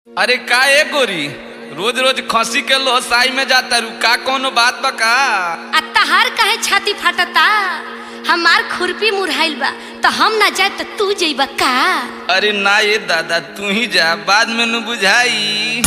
अरे का ए गोरी रोज रोज खसी के लोहसाई में जाता रू का कोनो बात बा का आ तहार काहे छाती फाटता हमार खुरपी मुरहाइल बा तो हम ना जाए तो तू जइबा का अरे ना ये दादा तू ही जा बाद में न बुझाई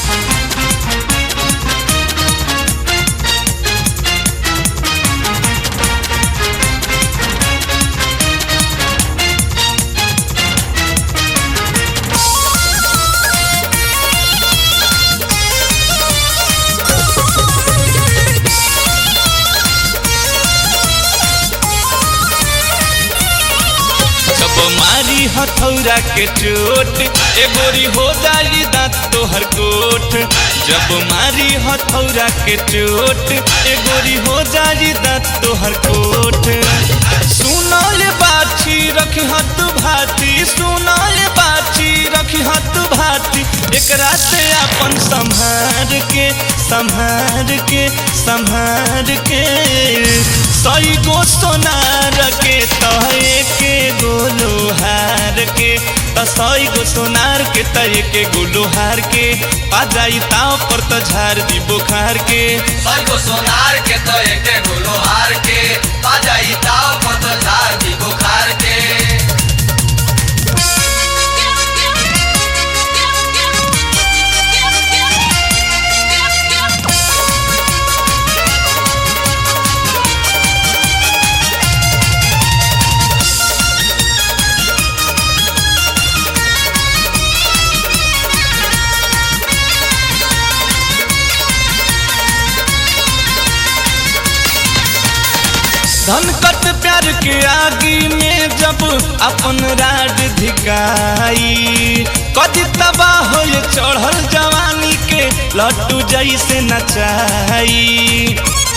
जब मारी हथौरा के चोट ए गोरी हो जाई दांत तोहर कोट जब मारी हथौरा के चोट ए गोरी हो जाई दांत तोहर कोट सुनल बाछी रखी हत भाती सुनल बाछी रखी हत भाती एकरा से अपन संभार के संभार के संभार के सही गो सोनार के तहे के गोलो हार के त सही गो सोनार के तहे के गोलो हार के आ जाई ताव पर त झार दी बुखार के सबको सोनार के तो एक गुलो हार के बाजाई ताव पत झार दी बुखार के धन कट प्यार के आगी में जब अपन राड धिकाई कदी तबाह हो चढ़ल जवानी के लट्टू जैसे नचाई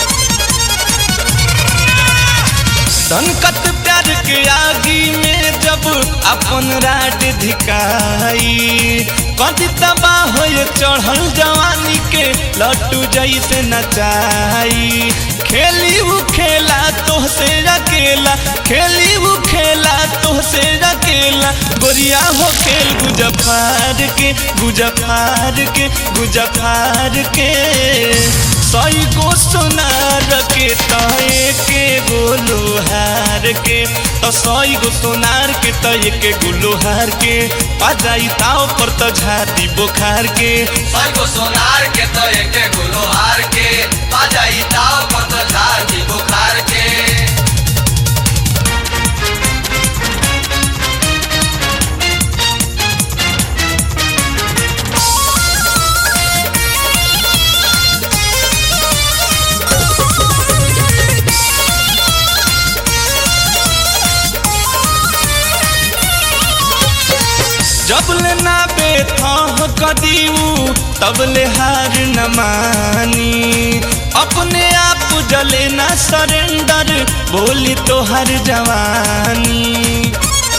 संकट प्यार के आगी में जब अपन राड धिकाई कदी तबाह हो चढ़ल जवानी के लट्टू जैसे नचाई खेली उ खेला तोहसे अकेला खेली उ खेला तोहसे अकेला गोरिया हो खेल गुजफार के गुजफार के गुजफार के सही गो सोनार के तय के गोलो हार के तो सही गो सोनार के तय के गोलो हार के आ जाई ताव पर तो झाती बुखार के सबको सोनार के तो एक गुलो हार के बाजाई ताव पत झार दी बुखार के जब ले ना बेथा कदीऊ तब ले हार न मानी अपने आप जले ना सरेंडर बोली तो हर जवानी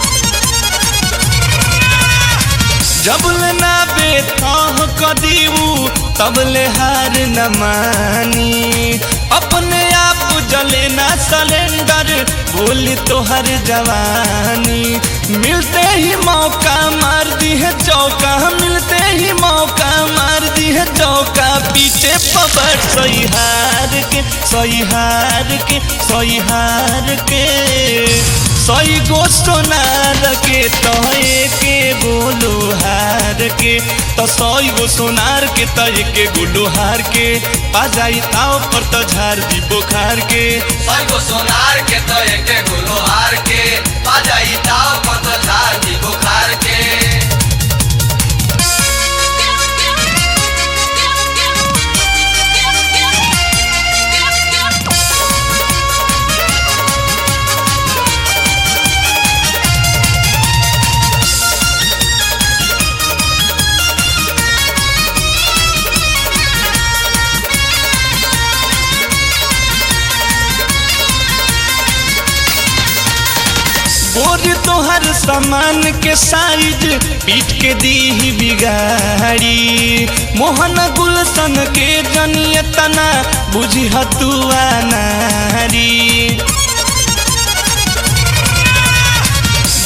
जब ले ना बेथा कदीऊ तब ले हार न मानी अपने आप जले ना सिलेंडर बोली तो हर जवानी मिलते ही मौका मार दी है चौका मिलते ही मौका मार दी है चौका पीछे पबर सही हार के सही हार के सही हार के सही गो सोनार के तय के गोलो हार के तो सही गो सोनार के तय के गोलो हार के पा जाई ताव पर तो झार दी बुखार के सबको सोनार के तो एक गुलो हार के बाजाई ताव पत झार दी बुखार के बोर तोहर सामान के साइज पीट के दी ही बिगाड़ी मोहन गुलशन के जनियतना बुझी हतुआ नारी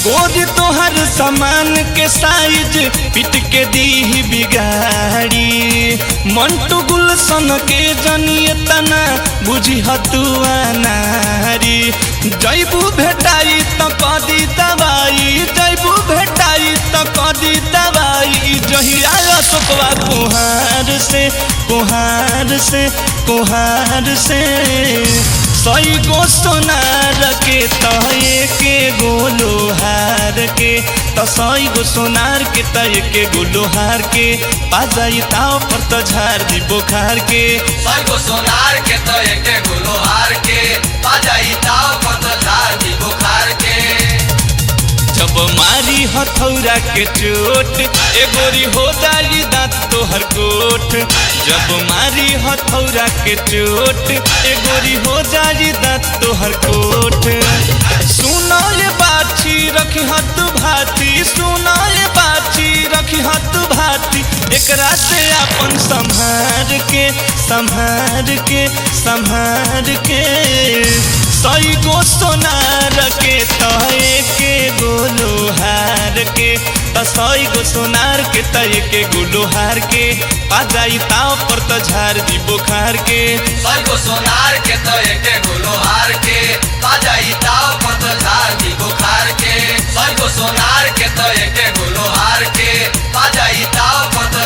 गोरी तोहर सामान के साइज पिट के दी बिगाड़ी मंटू गुलशन के जनिए तना बुझी हतुआ नारी जैबू भेटाई तो कदी दवाई जैबू भेटाई तो कदी दवाई जहिया अशोकवा कुहार से कुहार से कुहार से सई गो सोनार के तय के गो लोहार के त सई गो सोनार के तय के गो लोहार के पाजाई ताव पर त झार दी बोखार के सैगो सोनार के तो एके गुलो हार के बाजाई ताव पत झार दी बुखार के जब मारी हथौरा के चोट ए गोरी हो जाई दांत तोहर कोट जब मारी हथौरा के चोट ए गोरी हो जाई दांत तोहर कोट सुनो ये बाछी रखी हत भाती सुनो ये बाछी रखी हत भाती एकरा से अपन संभार के संभार के संभार के सई गो सोनार के तय के गो लोहार के त सई गो सोनार के तय के गो लोहार के पा जाई ताव पर त झार दी बोखार के सैगो सोनार के तो एके गुलो हार के बाजाई ताव पत झार दी बुखार के सैगो सोनार के तो एके गुलो हार के बाजाई ताव पत